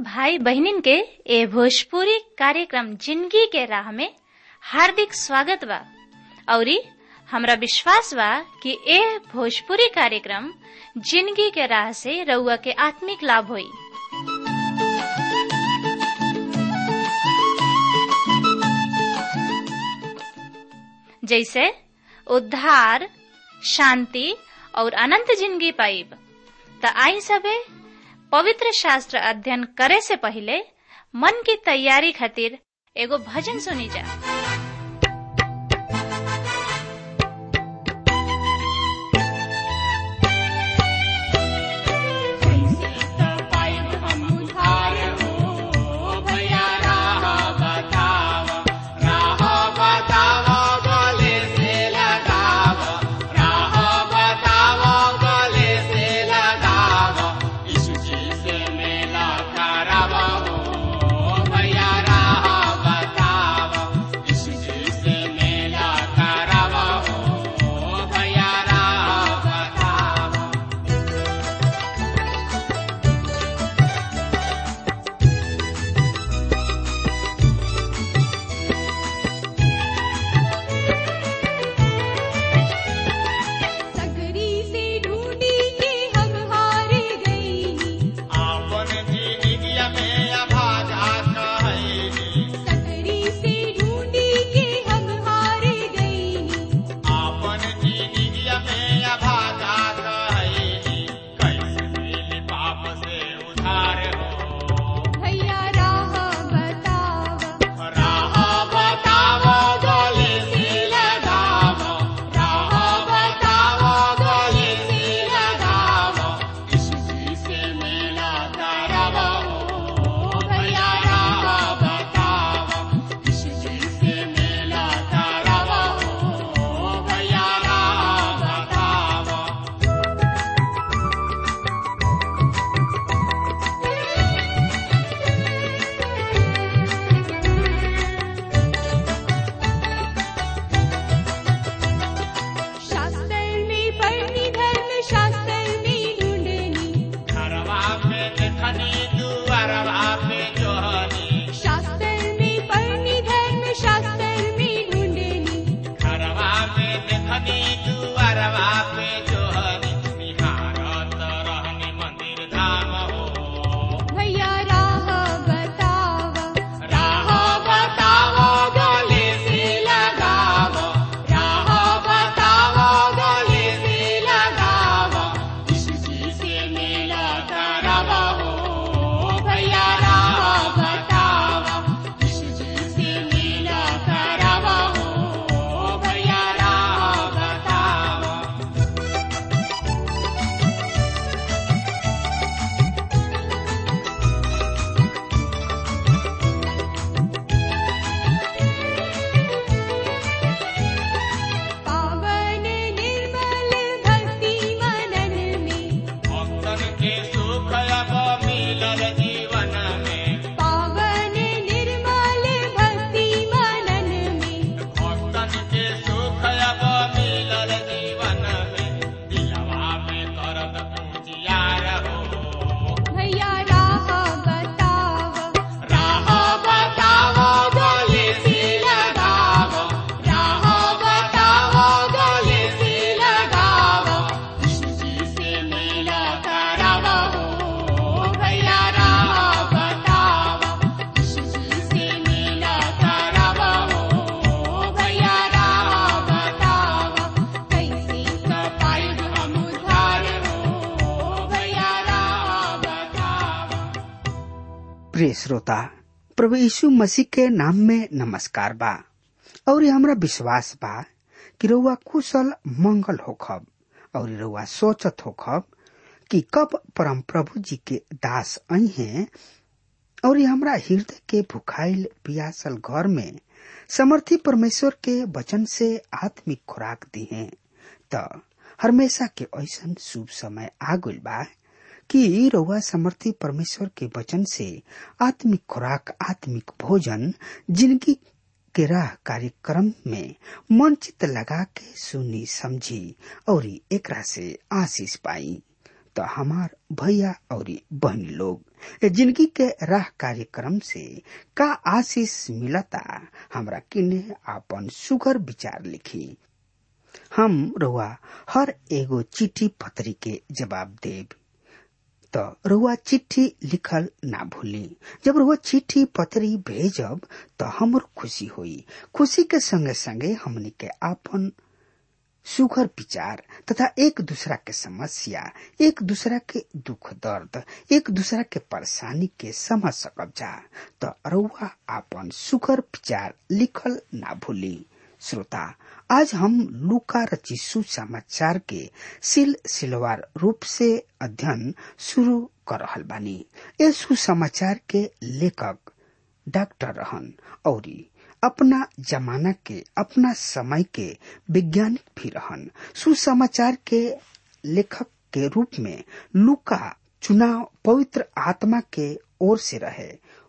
भाई बहनिन के ए भोजपुरी कार्यक्रम जिंदगी के राह में हार्दिक स्वागत बा औरी हमरा विश्वास बा कि ए भोजपुरी कार्यक्रम जिंदगी के राह से रउआ के आत्मिक लाभ होई जैसे उद्धार शांति और अनंत जिंदगी पाइब त आई सबे पवित्र शास्त्र अध्ययन करे से पहले मन की तैयारी खातिर एगो भजन सुनी जा प्रिय श्रोता प्रभु यीशु मसीह के नाम में नमस्कार बा और हमरा विश्वास बा कि रउआ कुशल मंगल होखब और रउआ सोचत होखब कि कब परम प्रभु जी के दास आई हैं और हमरा हृदय के भुखाइल पियासल घर में समर्थी परमेश्वर के वचन से आत्मिक खुराक दी हैं त हमेशा के ऐसा शुभ समय आ गइल बा कि रउआ समर्थी परमेश्वर के वचन से आत्मिक खुराक आत्मिक भोजन जिंदगी के राह कार्यक्रम में मन चित लगा के सुनी समझी और एकरा से आशीष पाई तो हमार भैया और बहनी लोग जिंदगी के राह कार्यक्रम से का आशीष मिलता हमरा किने आपन सुगर विचार लिखी हम रुआ हर एगो चिट्ठी पत्री के जवाब देब त रुआ चिट्ठी लिखल ना भूली जब रुआ चिट्ठी पत्री भेजब त हमर खुशी होई खुशी के संगे संगे हमनी के आपन सुघर विचार तथा एक दूसरा के समस्या एक दूसरा के दुख दर्द एक दूसरा के परेशानी के समझ सकब जा त रउआ आपन सुघर विचार लिखल ना भूली श्रोता आज हम लूका रची सुसमाचार के सिल सिलवार रूप से अध्ययन शुरू कर रहल बानी ए सुसमाचार के लेखक डॉक्टर रहन औरी अपना जमाना के अपना समय के वैज्ञानिक भी रहन सुसमाचार के लेखक के रूप में लुका चुनाव पवित्र आत्मा के ओर से रहे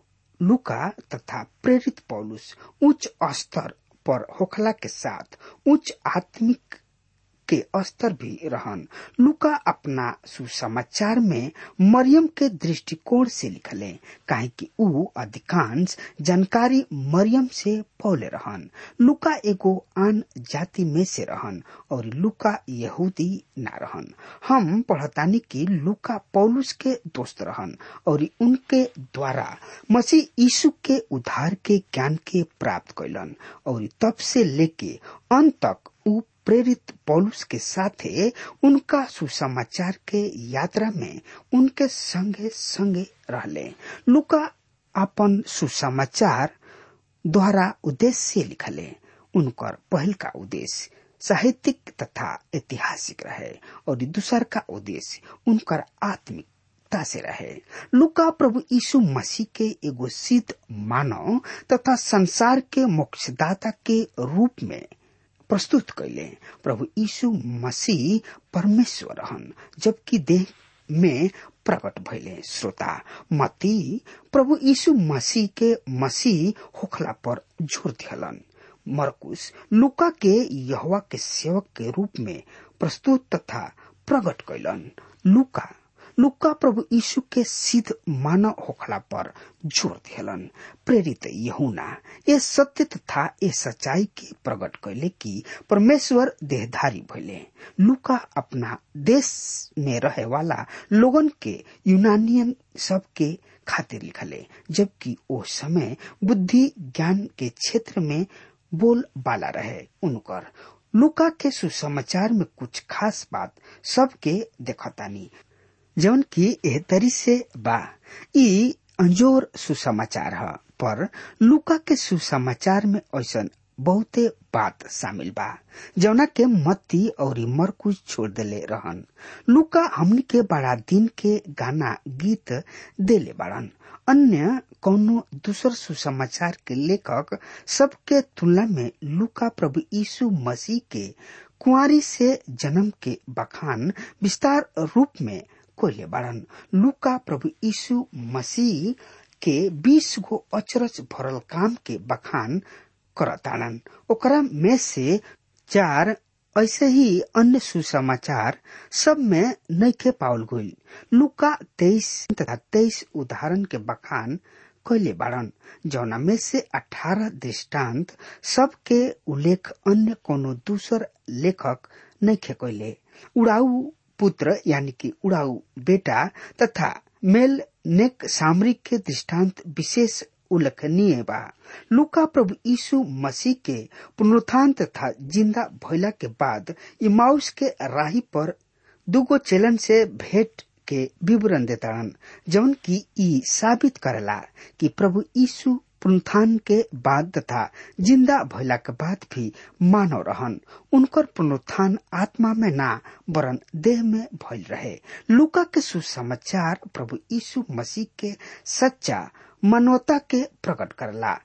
लुका तथा प्रेरित पौलुस उच्च स्तर पर होखला के साथ उच्च आत्मिक के स्तर भी रहन लुका अपना सुसमाचार में मरियम के दृष्टिकोण से लिखले काहे कि ऊ अधिकांश जानकारी मरियम से पौले रहन लुका एगो आन जाति में से रहन और लुका यहूदी ना रहन हम पढ़तानी कि लुका पौलुस के दोस्त रहन और उनके द्वारा मसीह यीशु के उद्धार के ज्ञान के प्राप्त कैलन और तब से लेके अंत तक ऊ प्रेरित पौलुस के साथे उनका सुसमाचार के यात्रा में उनके संगे संगे रहले लुका अपन सुसमाचार द्वारा उद्देश्य लिखले उनकर पहल का उद्देश्य साहित्यिक तथा ऐतिहासिक रहे और दूसर का उद्देश्य उनकर आत्मिक से रहे लुका प्रभु यीशु मसीह के एगो सिद्ध मानव तथा संसार के मोक्षदाता के रूप में प्रस्तुत कैले प्रभु यीशु मसीह परमेश्वर हन जबकि देह में प्रकट भैले श्रोता मती प्रभु यीशु मसीह के मसीह होखला पर जोर दिहलन मरकुस लुका के यहवा के सेवक के रूप में प्रस्तुत तथा प्रकट कैलन लुका लुका प्रभु यीशु के सिद्ध मानव होखला पर जोर दिहलन प्रेरित यहुना ये सत्य तथा ये सच्चाई के प्रकट कैले कि परमेश्वर देहधारी भैले लुका अपना देश में रहे वाला लोगन के यूनानियन सब के खातिर लिखले जबकि ओ समय बुद्धि ज्ञान के क्षेत्र में बोल बाला रहे उनकर लुका के सुसमाचार में कुछ खास बात सबके देखतानी जौन की एह तरी से बा ई अंजोर सुसमाचार ह पर लुका के सुसमाचार में ऐसन बहुते बात शामिल बा जौना के मत्ती और मरकुश छोड़ देले रहन लुका हमनी के बड़ा दिन के गाना गीत देले बाड़न अन्य कौनो दूसर सुसमाचार के लेखक सबके तुलना में लुका प्रभु यीशु मसीह के कुंवारी से जन्म के बखान विस्तार रूप में कोयले बाड़न लुका प्रभु यीशु मसीह के बीस गो अचरज भरल काम के बखान करताड़न ओकरा में से चार ऐसे ही अन्य सुसमाचार सब में नैखे पावल गईल लुका तेईस तथा तेईस उदाहरण के बखान कैले बाड़न जौना में से अठारह दृष्टांत सबके उल्लेख अन्य कोनो दूसर लेखक नैखे कैले उड़ाऊ पुत्र यानी कि उड़ाऊ बेटा तथा मेल नेक सामरिक के दृष्टांत विशेष उल्लेखनीय बा लुका प्रभु यीशु मसीह के पुनरुत्थान तथा जिंदा भइला के बाद इमाउस के राही पर दुगो चेलन से भेंट के विवरण देताड़न जौन की ई साबित करला कि प्रभु यीशु पुनरुत्थान के बाद तथा जिंदा भइला के बाद भी मानव रहन उनकर पुनरुत्थान आत्मा में ना वरन देह में भइल रहे लुका के सुसमाचार प्रभु यीशु मसीह के सच्चा मानवता के प्रकट करला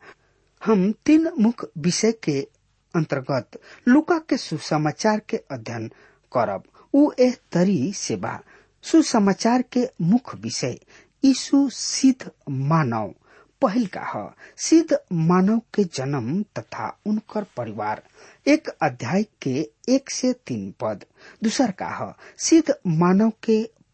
हम तीन मुख्य विषय के अंतर्गत लुका के सुसमाचार के अध्ययन करब उ एह तरी से बा सुसमाचार के मुख्य विषय यीशु सिद्ध मानव पहल का ह सिद्ध मानव के जन्म तथा उनकर परिवार एक अध्याय के एक से तीन पद दूसर का ह सिद्ध मानव के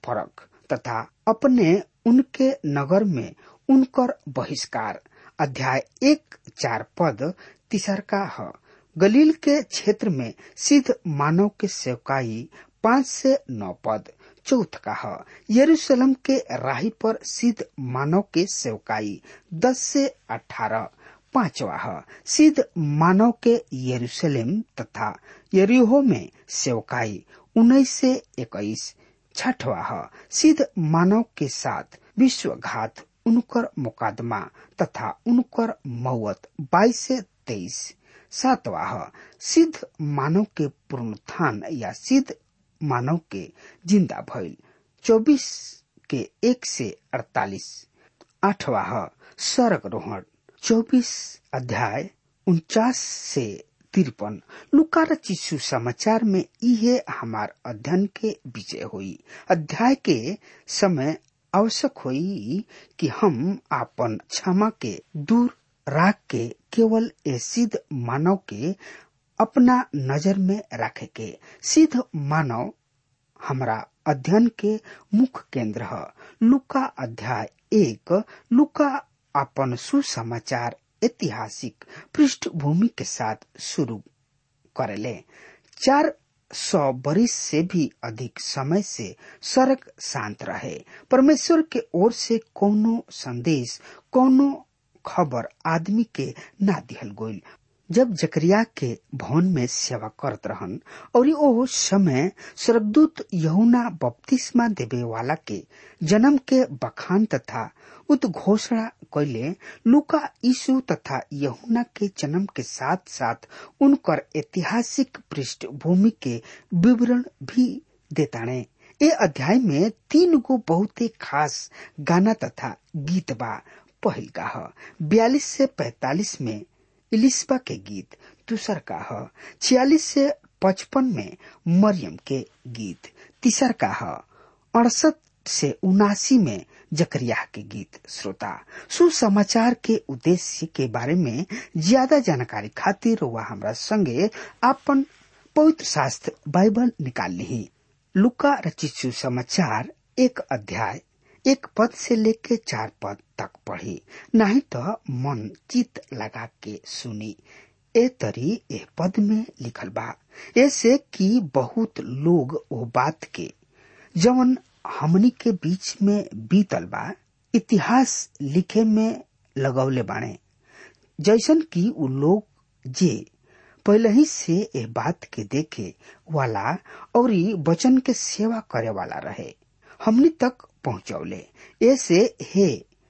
फरक तथा अपने उनके नगर में उनकर बहिष्कार अध्याय एक चार पद तीसर का है गलील के क्षेत्र में सिद्ध मानव के सेवकाई पांच से नौ पद चौथ का है यरूशलेम के राही पर सिद्ध मानव के सेवकाई दस से अठारह पांचवा है सिद्ध मानव के यरूशलेम तथा यरीहो में सेवकाई उन्नीस से इक्कीस छठवा है सिद्ध मानव के साथ विश्वघात उनकर मुकदमा तथा उनकर मौत बाईस से तेईस सातवा है सिद्ध मानव के पुनरुत्थान या सिद्ध मानव के जिंदा भइल चौबीस के एक से अड़तालीस आठवा है स्वर्ग रोहण चौबीस अध्याय उनचास से तिरपन लुकार चिशु समाचार में इहे हमार अध्ययन के विषय हुई अध्याय के समय आवश्यक हुई कि हम आपन क्षमा के दूर राख के केवल ए सिद्ध मानव के अपना नजर में रखे के सिद्ध मानव हमरा अध्ययन के मुख्य केंद्र है लुका अध्याय एक लुका अपन सुसमाचार ऐतिहासिक पृष्ठभूमि के साथ शुरू करेले चार सौ बरिस से भी अधिक समय से स्वर्ग शांत रहे परमेश्वर के ओर से कोनो संदेश कोनो खबर आदमी के ना दिहल गोल जब जकरिया के भवन में सेवा करत रहन और ओ समय स्वर्गदूत यहुना बपतिस्मा देवे वाला के जन्म के बखान तथा उद्घोषणा कैले लुका यीशु तथा यहुना के जन्म के साथ साथ उनकर ऐतिहासिक पृष्ठभूमि के विवरण भी देताणे ए अध्याय में तीन गो बहुते खास गाना तथा गीत बा पहिल का ह बयालीस से पैतालीस में इलिस्बा के गीत दूसर का ह छियालीस से पचपन में मरियम के गीत तीसर का ह अड़सठ से उनासी में जकरिया के गीत श्रोता सुसमाचार के उद्देश्य के बारे में ज्यादा जानकारी खातिर वह हमरा संगे अपन पवित्र शास्त्र बाइबल निकाल ली लुका रचित सुसमाचार एक अध्याय एक पद से लेके चार पद तक पढ़ी नहीं तो मन चित लगा के सुनी ए तरी ए पद में लिखल बा ऐसे कि बहुत लोग वो बात के जवन हमनी के बीच में बीतल बा इतिहास लिखे में लगौले बाणे जैसन कि उ लोग जे पहले ही से ए बात के देखे वाला और वचन के सेवा करे वाला रहे हमनी तक पहुंचौले ऐसे हे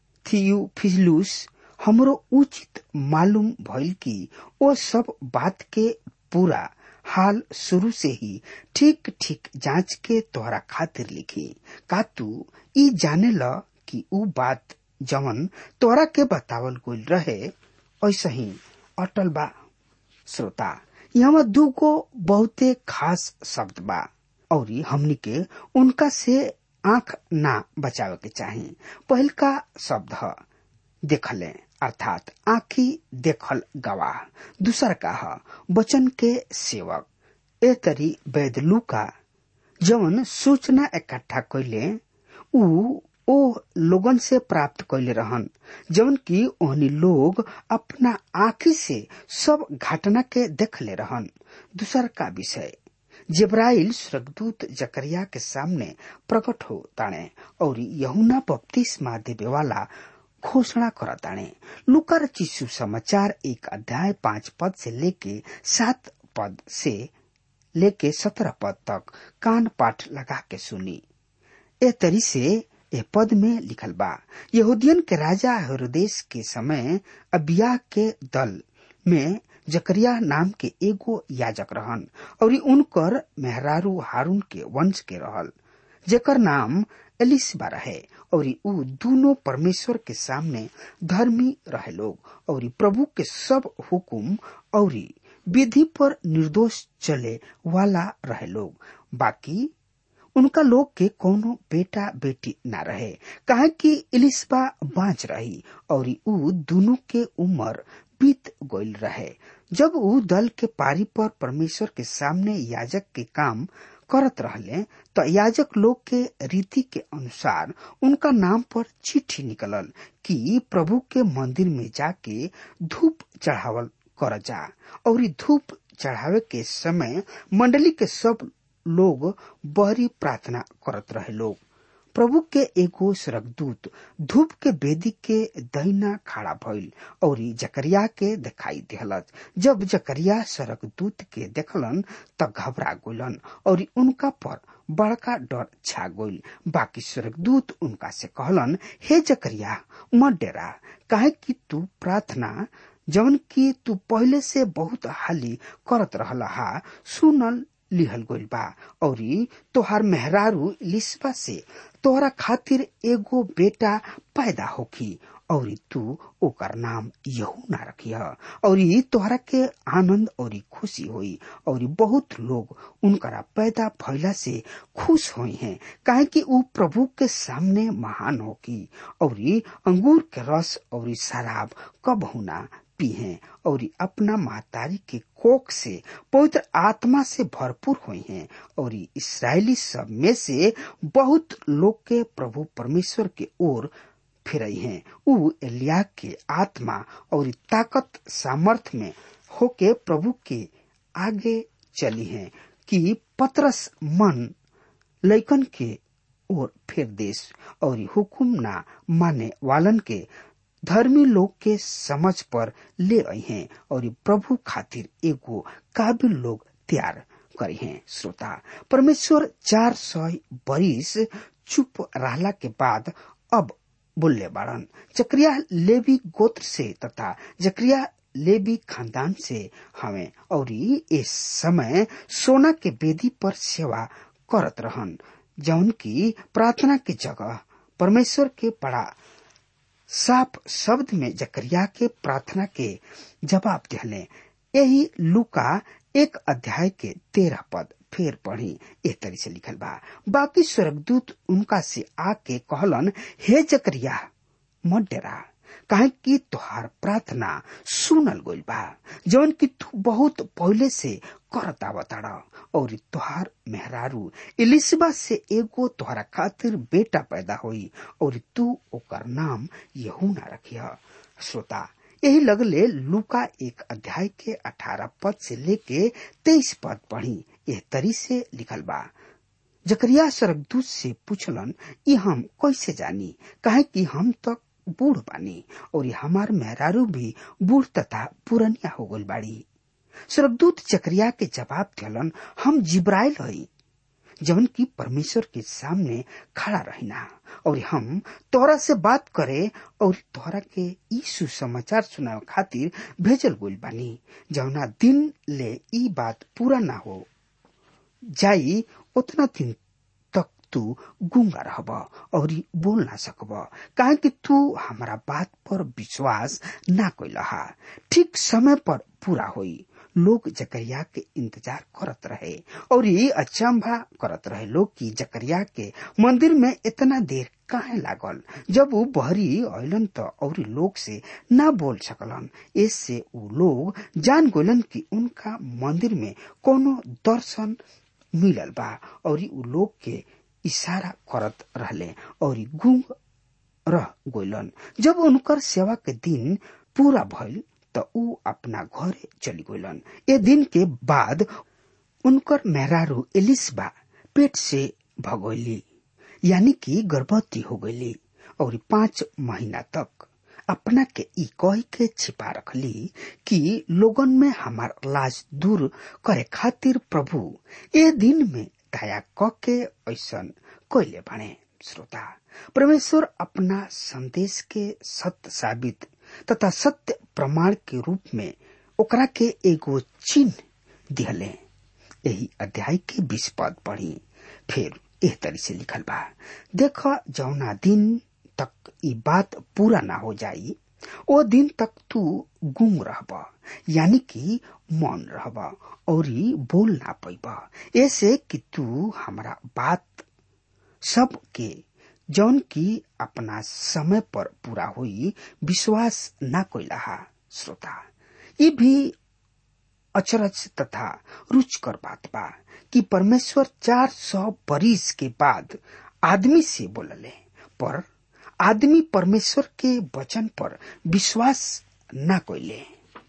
थियुफिलुस हमरो उचित मालूम भइल कि वो सब बात के पूरा हाल शुरू से ही ठीक ठीक जांच के तोहरा खातिर लिखी का तू ई जाने ल कि ऊ बात जवन तोरा के बतावल गइल रहे ऐसा ही अटल बा श्रोता यहाँ दूगो बहुते खास शब्द बा और हमनी के उनका से आंख ना बचावे के चाही पहल का शब्द है देखले अर्थात आखी देखल गवाह दूसर का है वचन के सेवक ए तरी वैदलू का जवन सूचना इकट्ठा कैले ऊ ओ लोगन से प्राप्त कैले रहन जवन की ओहनी लोग अपना आखी से सब घटना के देखले रहन दूसर का विषय जिब्राइल स्वर्गदूत जकरिया के सामने प्रकट हो ताणे और यहुना बपतिस्मा देवे वाला घोषणा कर ताणे लुकर चिशु समाचार एक अध्याय पांच पद से लेके सात पद से लेके सत्रह पद तक कान पाठ लगा के सुनी ए तरी से ए पद में लिखल बा यहूदियन के राजा हेरोदेश के समय अबिया के दल में जकरिया नाम के एगो याजक रहन और उनकर मेहरारू हारून के वंश के रहल जेकर नाम एलिसबा रहे और ऊ दोनों परमेश्वर के सामने धर्मी रहे लोग और प्रभु के सब हुकुम और विधि पर निर्दोष चले वाला रहे लोग बाकी उनका लोग के कोनो बेटा बेटी ना रहे कहा कि इलिस्बा बाँच रही और ऊ दोनों के उम्र बीत गईल रहे जब ऊ दल के पारी पर परमेश्वर के सामने याजक के काम करत रहले तो याजक लोग के रीति के अनुसार उनका नाम पर चिट्ठी निकलल कि प्रभु के मंदिर में जाके धूप चढ़ावल कर जा और धूप चढ़ावे के समय मंडली के सब लोग बहरी प्रार्थना करत रहे लोग प्रभु के एगो सरकदूत धूप के बेदी के दहिना खड़ा भइल और जकरिया के दिखाई दिहलत जब जकरिया सरकदूत के देखलन त घबरा गइलन और उनका पर बड़का डर छा गइल बाकी स्वर्गदूत उनका से कहलन हे जकरिया मत डेरा काहे कि तू प्रार्थना जवन की तू पहले से बहुत हाली करत रहला हा सुनल लिहल गइल बा और तोहार मेहरारू लिस्बा से तोहरा खातिर एगो बेटा पैदा होखी और तू ओकर नाम यहू ना रखिय और तोहरा के आनंद और खुशी होई और बहुत लोग उनकरा पैदा भइला से खुश होई हैं काहे कि ऊ प्रभु के सामने महान होकी और अंगूर के रस और शराब कब होना पीहे और अपना महतारी के कोख से पवित्र आत्मा से भरपूर हुए हैं और इसराइली सब में से बहुत लोग के प्रभु परमेश्वर के ओर फिरई हैं ऊ एलिया के आत्मा और ताकत सामर्थ में होके प्रभु के आगे चली हैं कि पतरस मन लैकन के ओर फिर देश और हुकुम ना माने वालन के धर्मी लोग के समझ पर ले आई हैं और प्रभु खातिर एगो काबिल लोग तैयार करी हैं श्रोता परमेश्वर चार सौ बरिस चुप रहला के बाद अब बोलले बाड़न जक्रिया लेवी गोत्र से तथा जक्रिया लेवी खानदान से हमें और इस समय सोना के बेदी पर सेवा करत रहन जौन की प्रार्थना के जगह परमेश्वर के बड़ा साफ शब्द में जकरिया के प्रार्थना के जवाब दिले यही लुका एक अध्याय के तेरह पद फेर पढ़ी ए तरी से लिखल बा बाकी स्वर्गदूत उनका से आके कहलन हे जकरिया मत डरा काहे कि तुहार प्रार्थना सुनल गइल बा जौन कि तू बहुत पहले से करत आवताड़ और तुहार मेहरारू इलिसबा से एगो तुहरा खातिर बेटा पैदा होई और तू ओकर नाम यहूना रखिया श्रोता यही लगले लुका एक अध्याय के अठारह पद से लेके तेईस पद पढ़ी यह तरी से लिखल बा जकरिया स्वर्गदूत से पूछलन ये हम कैसे जानी काहे कि हम तक बूढ़ बानी और हमार मेहरारू भी बूढ़ तथा पुरनिया हो गल बाड़ी स्वर्गदूत जकरिया के जवाब दिलन हम जिब्राइल हई जवन की परमेश्वर के सामने खड़ा रहना और हम तोरा से बात करे और तोरा के ई सुसमाचार सुनावे खातिर भेजल गइल बानी जवना दिन ले ई बात पूरा ना हो जाई उतना दिन तक तू गुंगा रहब और बोल ना सकब काहे कि तू हमारा बात पर विश्वास ना कैलहा ठीक समय पर पूरा होई लोग जकरिया के इंतजार करत रहे और ये अचंभा करत रहे लोग कि जकरिया के मंदिर में इतना देर काहे लागल जब वो बहरी अलन तो और लोग से ना बोल सकलन इससे वो लोग जान गोलन कि उनका मंदिर में कोनो दर्शन मिलल बा और उ लोग के इशारा करत रहले और गुंग रह गोलन जब उनकर सेवा के दिन पूरा भइल त ऊ अपना घरे चली गइलन ए दिन के बाद उनकर मेहरारू एलिसबा पेट से भगोली यानी कि गर्भवती हो गईली और पांच महीना तक अपना के ई कह के छिपा रखली कि लोगन में हमार लाज दूर करे खातिर प्रभु ए दिन में दया क के ऐसन कैले बने श्रोता परमेश्वर अपना संदेश के सत्य साबित तथा सत्य प्रमाण के रूप में ओकरा के एगो चिन्ह दिहले यही अध्याय के बीस पद पढ़ी फिर एह तरी से लिखल बा देख जौना दिन तक ई बात पूरा ना हो जाई ओ दिन तक तू गुम रहब यानी कि मौन रहब और बोल ना पैब ऐसे कि तू हमारा बात सब के जौन की अपना समय पर पूरा हुई विश्वास ना कोइला श्रोता ये भी अचरज तथा रुचकर बात बा कि परमेश्वर चार सौ बरिस के बाद आदमी से बोलले पर आदमी परमेश्वर के वचन पर विश्वास न कोइले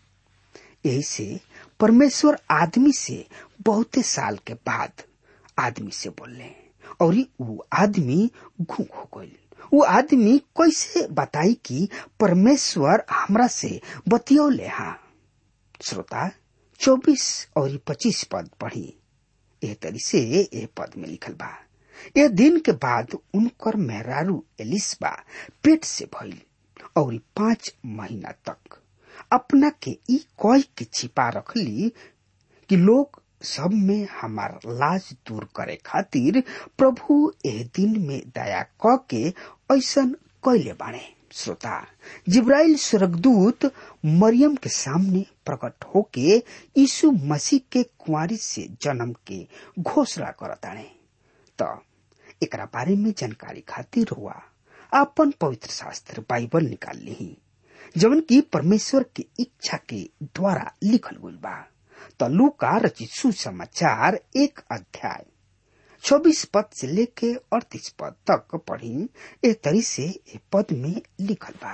यही से परमेश्वर आदमी से बहुते साल के बाद आदमी से बोलले और वो आदमी घूक हो गई वो आदमी कैसे बताई कि परमेश्वर हमरा से बतियौले हा श्रोता चौबीस और पच्चीस पद पढ़ी एह तरी से ए पद में लिखल बा ए दिन के बाद उनकर मेहरारू एलिसबा पेट से भइल और पांच महीना तक अपना के ई कह के छिपा रखली कि लोग सब में हमार लाज दूर करे खातिर प्रभु एह दिन में दया क के ऐसन कैले बाणे श्रोता जिब्राइल स्वर्गदूत मरियम के सामने प्रकट होके यीशु मसीह के कुंवारी से जन्म के घोषणा करताणे त एकरा बारे में जानकारी खातिर हुआ अपन पवित्र शास्त्र बाइबल निकाल ली जवन की परमेश्वर की इच्छा के द्वारा लिखल गई बा त लूका रचित सुसमाचार एक अध्याय चौबीस पद से लेके अड़तीस पद तक पढ़ी ए तरी से ए पद में लिखल बा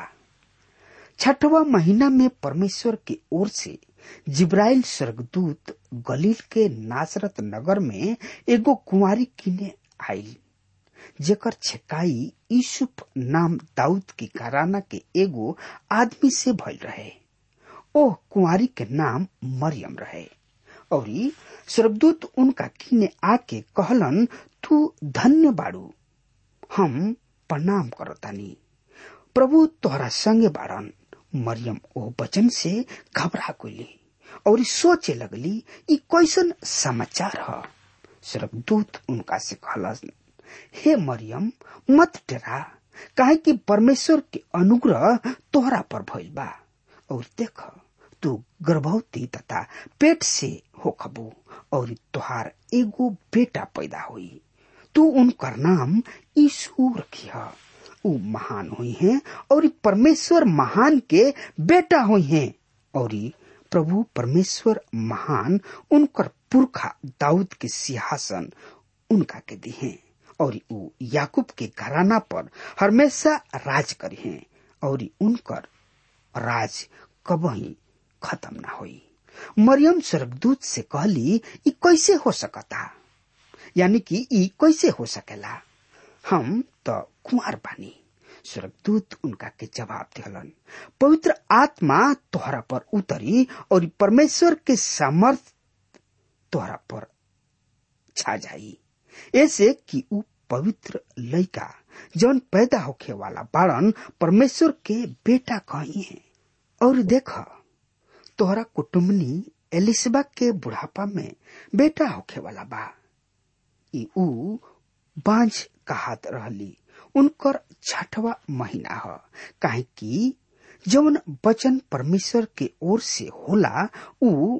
छठवा महीना में परमेश्वर की ओर से जिब्राइल स्वर्गदूत गलील के नासरत नगर में एगो कुंवारी किने आयल जेकर छेकाई यूसुफ नाम दाऊद की घराना के एगो आदमी से भइल रहे ओह कुंवारी के नाम मरियम रहे और स्वर्गदूत उनका किने आके कहलन तू धन्य बाड़ू हम प्रणाम करतानी प्रभु तोहरा संगे बाड़न मरियम ओ वचन से घबरा गई और सोचे लगली ई कैसन समाचार ह स्वर्गदूत उनका से कहलन हे मरियम मत डरा काहे कि परमेश्वर के अनुग्रह तोहरा पर भइल बा और देख तू गर्भवती तथा पेट से होखबू और तोहार एगो बेटा पैदा हुई तू उनकर नाम यीशु रखिया ऊ महान हुई हैं और परमेश्वर महान के बेटा हुई हैं और प्रभु परमेश्वर महान उनकर पुरखा दाऊद के सिंहासन उनका के दी हैं और ऊ याकूब के घराना पर हमेशा राज करी हैं और उनकर राज कबही खत्म ना हुई मरियम स्वर्गदूत से कहली ई कैसे हो सकता यानी कि ई कैसे हो सकेला हम तो कुंवर बानी स्वर्गदूत उनका के जवाब दिलन पवित्र आत्मा तोहरा पर उतरी और परमेश्वर के सामर्थ तोहरा पर छा जाई ऐसे कि ऊ पवित्र लड़का जौन पैदा होखे वाला बाड़न परमेश्वर के बेटा कही है और देख तोहरा कुटुम्बनी एलिसबा के बुढ़ापा में बेटा होखे वाला बा ई ऊ बांझ कहात रहली उनकर छठवा महीना ह काहे कि जौन वचन परमेश्वर के ओर से होला ऊ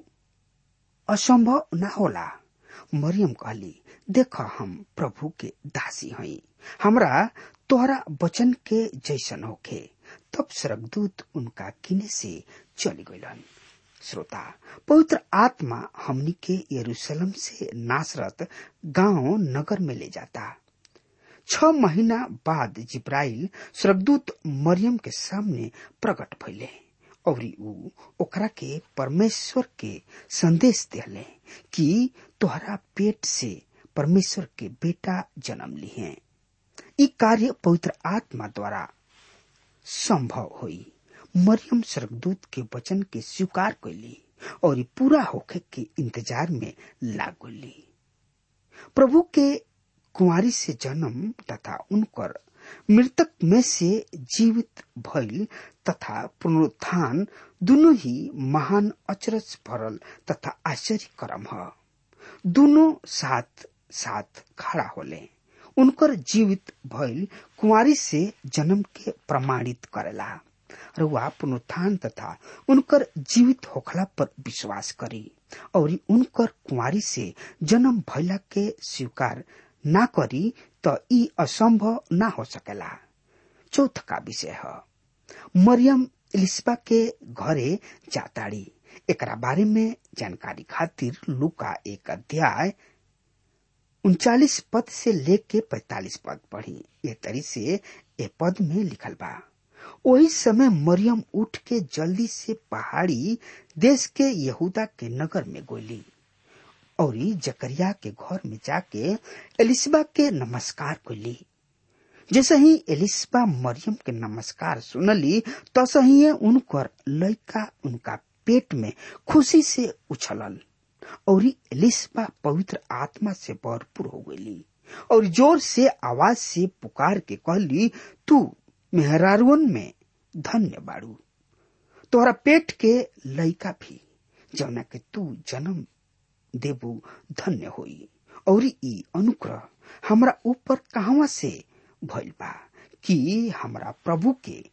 असंभव न होला मरियम कहली देख हम प्रभु के दासी हई हमरा तोहरा वचन के जैसन होखे तब स्वर्गदूत उनका किने से चली गईलन श्रोता पवित्र आत्मा हमनी के यरूशलेम से नासरत गांव नगर में ले जाता छ महीना बाद जिब्राइल स्वर्गदूत मरियम के सामने प्रकट भइले और ऊ ओकरा के परमेश्वर के संदेश दिले कि तोहरा पेट से परमेश्वर के बेटा जन्म ली है ई कार्य पवित्र आत्मा द्वारा संभव हुई मरियम स्वर्गदूत के वचन के स्वीकार कैली और ई पूरा होखे के इंतजार में लाग गई प्रभु के कुंवारी से जन्म तथा उनकर मृतक में से जीवित भइल तथा पुनरुत्थान दोनों ही महान अचरज भरल तथा आश्चर्य कर्म ह दोनों साथ साथ खड़ा होले उनकर जीवित भइल कुंवारी से जन्म के प्रमाणित करेला रुआ पुनरुत्थान तथा उनकर जीवित होखला पर विश्वास करी और उनकर कुंवारी से जन्म भइला के स्वीकार ना करी त ई असंभव ना हो सकेला चौथ का विषय है मरियम इलिस्बा के घरे जाताड़ी एकरा बारे में जानकारी खातिर लुका एक अध्याय उनचालीस पद से लेके पैतालीस पद पढ़ी ये तरी से ए पद में लिखल बा वही समय मरियम उठ के जल्दी से पहाड़ी देश के यहूदा के नगर में गोली और जकरिया के घर में जाके एलिसबा के नमस्कार कैली जैसे ही एलिसबा मरियम के नमस्कार सुनली तस ही उनकर लड़का उनका पेट में खुशी से उछलल और एलिसबा पवित्र आत्मा से भरपूर हो गई और जोर से आवाज से पुकार के कहली तू मेहरारुन में धन्य बाड़ू तोहरा पेट के लड़का भी जौना के तू जन्म देबू धन्य होई और ई अनुग्रह हमरा ऊपर कहवा से भइल बा कि हमरा प्रभु के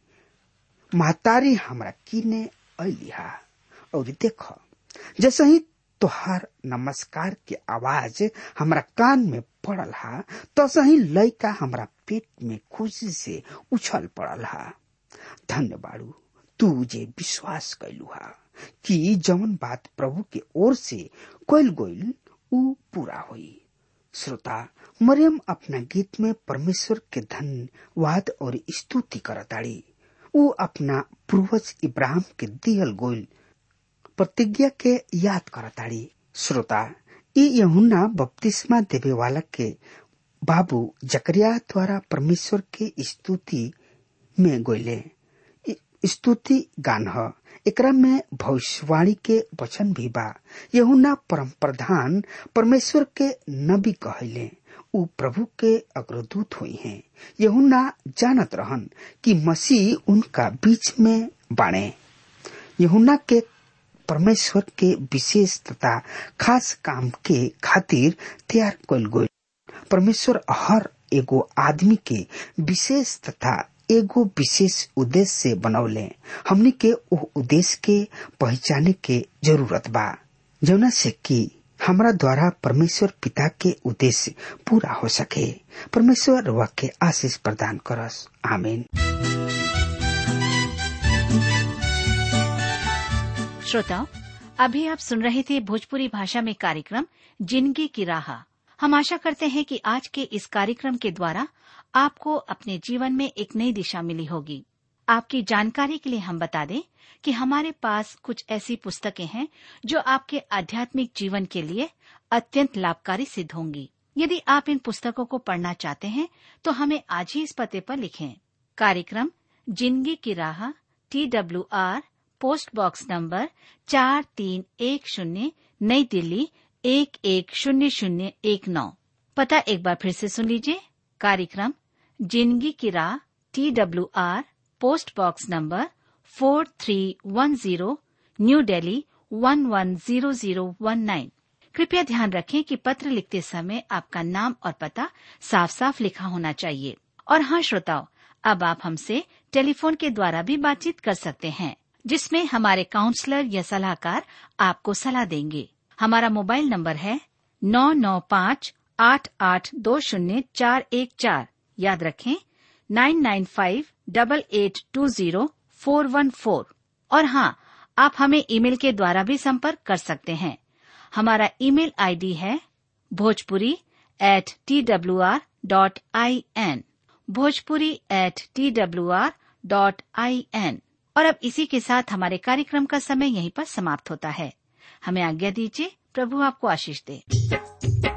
महतारी हमरा किने अलिहा और देख जैसे ही तोहार नमस्कार के आवाज हमरा कान में पड़ल हा तसे ही लड़का हमरा पेट में खुशी से उछल पड़ल हा धन्य बाड़ू तू जे विश्वास कैलू हा कि जवन बात प्रभु के ओर से कैल गईल ऊ पूरा हुई श्रोता मरियम अपना गीत में परमेश्वर के धन्यवाद और स्तुति करताड़ी ऊ अपना पूर्वज इब्राहिम के दियल गोल प्रतिज्ञा के याद करताड़ी श्रोता ई यहुना बपतिस्मा देवे वाला के बाबू जकरिया द्वारा परमेश्वर के स्तुति में गोले स्तुति गान ह एकरा में भविष्यवाणी के वचन भी बा यहुना परम प्रधान परमेश्वर के नबी कहले उ प्रभु के अग्रदूत हुई हैं यहुना जानत रहन कि मसीह उनका बीच में बाणे यहुना के परमेश्वर के विशेष तथा खास काम के खातिर तैयार कल गई परमेश्वर हर एगो आदमी के विशेष तथा एगो विशेष उद्देश्य से बनौले हमने के वो उद्देश्य के पहचाने के जरूरत बा जौना से कि हमरा द्वारा परमेश्वर पिता के उद्देश्य पूरा हो सके परमेश्वर वह के आशीष प्रदान करस आमीन श्रोताओं अभी आप सुन रहे थे भोजपुरी भाषा में कार्यक्रम जिंदगी की राह हम आशा करते हैं कि आज के इस कार्यक्रम के द्वारा आपको अपने जीवन में एक नई दिशा मिली होगी आपकी जानकारी के लिए हम बता दें कि हमारे पास कुछ ऐसी पुस्तकें हैं जो आपके आध्यात्मिक जीवन के लिए अत्यंत लाभकारी सिद्ध होंगी यदि आप इन पुस्तकों को पढ़ना चाहते हैं तो हमें आज ही इस पते पर लिखें कार्यक्रम जिंदगी की राह T W R post box number चार तीन एक शून्य नई दिल्ली एक एक शून्य शून्य एक नौ पता एक बार फिर से सुन लीजिए कार्यक्रम जिंदगी की राह T W R post box number four three one zero new Delhi one one zero zero one nine कृपया ध्यान रखें कि पत्र लिखते समय आपका नाम और पता साफ साफ लिखा होना चाहिए और हाँ श्रोताओं अब आप हमसे टेलीफोन के द्वारा भी बातचीत कर सकते हैं जिसमें हमारे काउंसलर या सलाहकार आपको सलाह देंगे हमारा मोबाइल नंबर है नौ नौ पाँच आठ आठ दो शून्य चार एक चार याद रखें nine nine five double eight two zero four one four और हाँ आप हमें ईमेल के द्वारा भी संपर्क कर सकते हैं हमारा ईमेल आईडी है Bhojpuri at T W R dot I N Bhojpuri at T W R dot I N और अब इसी के साथ हमारे कार्यक्रम का समय यहीं पर समाप्त होता है हमें आज्ञा दीजिए प्रभु आपको आशीष दे